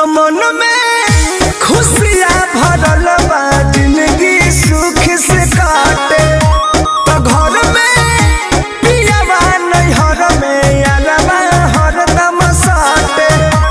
तो मन में खुशियाँ भरल बा जिंदगी सुख से काटे तो घर में पियावा नैहर में अरबा हरदम साटे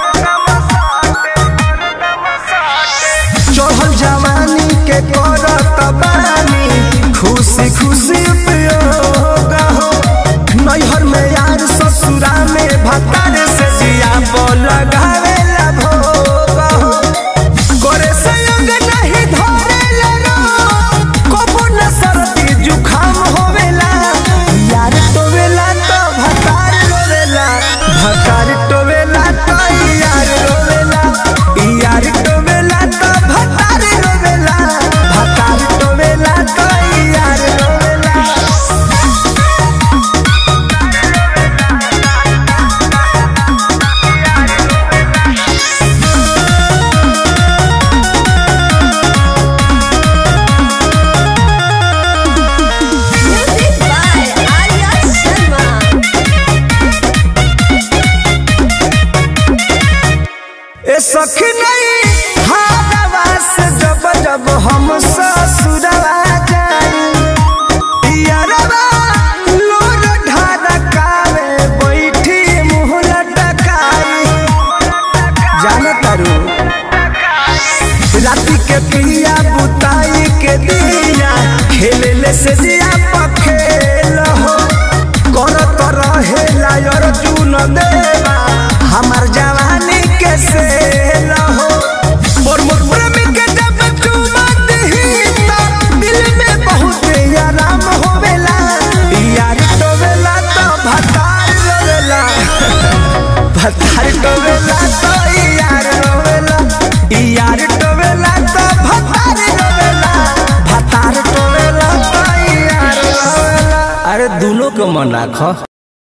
चढ़ल जवानी के करत बानी खुशी खुशी उपयोग हो नैहर में यार ससुरा में भतार से जिया लगावेला भोग हो करे संग नहीं धरेला रो कबो न सर्दी जुखाम होवेला यार टोवेला तो भतार रोवेला भतार टोवेला तो यार रोवेला यार टोवेला तो भतार रोवेला भतार टोवेला तो यार रोवेला Music by Arya Sharma. ए सखी नहीं हारवा से जब जब हम ससुरवा जाई यारवा लोर ढारकावे बैठी मुँह लटकाई जाने तारू राती के पिया बुताई के दिया खेले से जिया पखेल हो करत रहे लायर चुन देवा हमार जवानी के सेल हो मोर मोर प्रेमी के जब चुमा दही तो दिल में बहुत आराम होवेला यार टोवेला तो भतार रोवेला भतार टोवेला तो यार रोवेला यार टोवेला तो भतार रोवेला भतार टोवेला तो यार रोवेला अरे दोनों को मना खो